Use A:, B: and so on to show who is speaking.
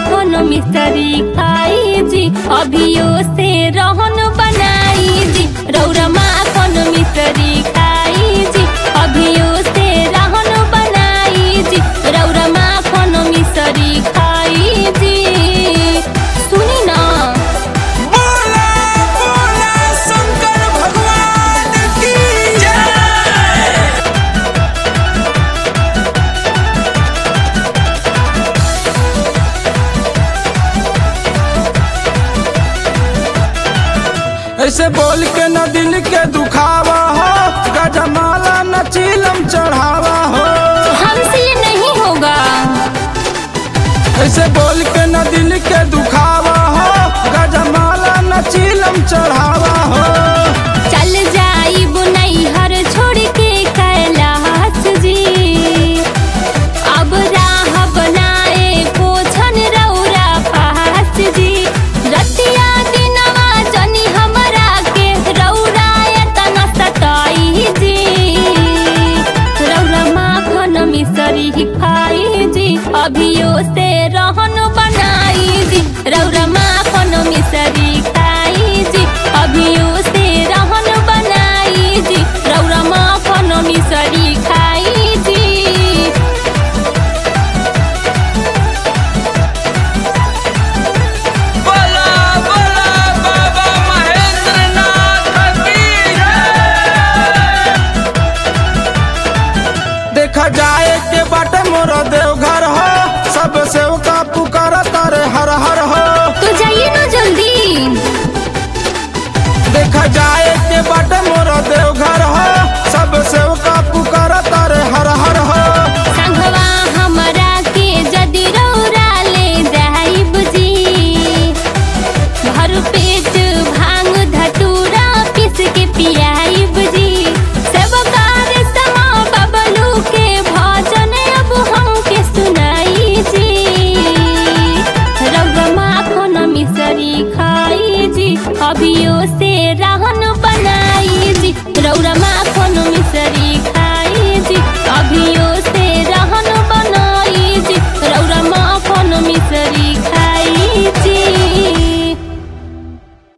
A: माखन मिसरी खाई जी अभियो से रहन बनाई जी रौरा माखन मिसरी खाई जी अभियो से रहन बनाई जी रौरा माखन मिसरी खाई जी सुनी ना
B: बोला बोला शंकर भगवान की जय ऐसे बोल के न दिल के दुखावा हो गजमाला न चीलम चढ़ावा हो
A: हमसे ये नहीं होगा
B: ऐसे बोल के न दिल के दुखावा हो गजमाला न चीलम चढ़ावा हो
A: चल जाई बुनई हर छोड़ के कैलाश जी अब राह बनाए पोछन रौरा पास जी रतिया दिनवा जनी हमरा के रौरा एतन सताई जी रौरा माखन मिसरी खाई जी अभियो से रहन बनाई जी रौरा माखन मिसरी खाई जी अभियो से रहन बनाई जी रौरा माखन मिसरी खाई जी
B: बोला बोला बाबा महेंद्र नाथ की जय देखा जाए के बाटे मोर देवघर हो सब सेवका पुकार तारे हर हर हो
A: तो जाइए ना जल्दी
B: देखा जाए के बाटे मोर देवघर हो सब सेवका पुकार तारे हर हर हो
A: संघवा हमरा के जदि रौरा ले जाइब जी भर पेट भांग धतूरा पिस के पियाइब जी सब कार समा बबलू के भजन अब हमके सुनाई जी रौरा माखन मिसरी खाई जी अभियो से रा